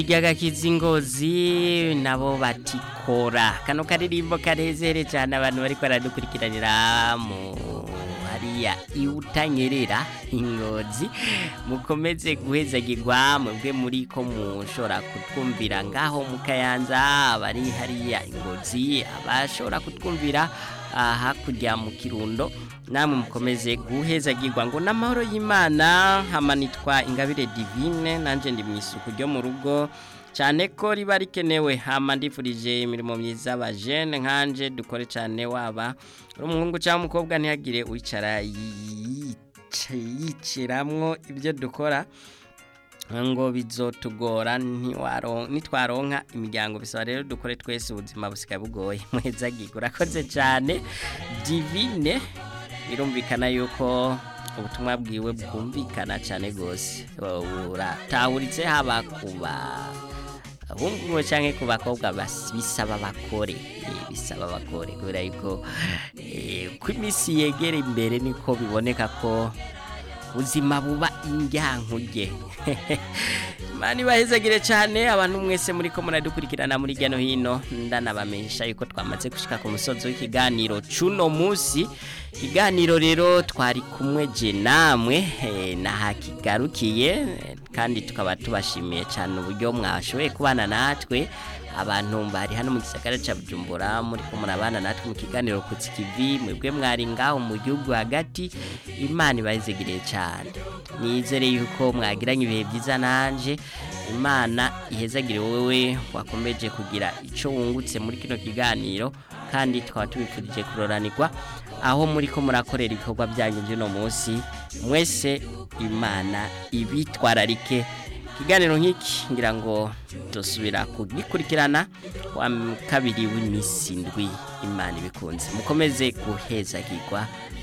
Igagakiza ingozi nabo batikora kano karirimbo karezere cyane abantu bariko baradukurikiranira mu hariya iwutanyerera ingozi mukomeze guhezagirwa mwebwe muri ko mushobora kutwumvira ngaho mu kayanza abari hariya ingozi abashobora kutwumvira hakurya mu kirundo namwe mukomeze guhezagirwa ngo n'amahoro y'imana hamanitwa ingabire divine nanjye ndi mu isuku ryo mu rugo cyane ko riba rikenewe hama ndifurije imirimo myiza abajene nkanje dukore cyane waba uri umuhungu cyangwa umukobwa ntihagire wicara yicaramwo ibyo dukora ngo bizotugora nitwaronka imiryango bisaba rero dukore twese ubuzima busigaye bugoye muhezagirwa urakoze cyane divine birumvikana yuko ubutumwa bwiwe bwumvikana cyane rwose uratahuritse haba kuba abungu cyangwa ku bakobwa bisaba bakore bisaba bakore kubera yuko ko iminsi yegera imbere niko biboneka ko ubuzima buba indyankuge mani bahezagire cyane abantu mwese muri ko muradukurikirana muri hirya no hino ndanabamenyesha yuko twamaze gushika ku musozi w'ikiganiro cuno munsi ikiganiro rero twari kumwe je namwe nahakigarukiye kandi tukaba tubashimiye cyane uburyo mwashoboye kubana natwe abantu bari hano mu gisagara cya Bujumbura muri ko murabana natwe mu kiganiro ku TV mwebwe mwari ngaho mu gihugu hagati imana ibahezegiriye cyane nizere yuko mwagiranye ibihe byiza nanje imana ihezagire wowe wakomeje kugira icyo wungutse muri kino kiganiro kandi tukaba tubifurije kuroranirwa aho muri ko murakorera ibikorwa byanyu by'uno munsi mwese imana ibitwararike ikiganiro nk'iki ngira ngo dusubira kugikurikirana wa kabiri w'iminsi ndwi imana ibikunze mukomeze guhezagirwa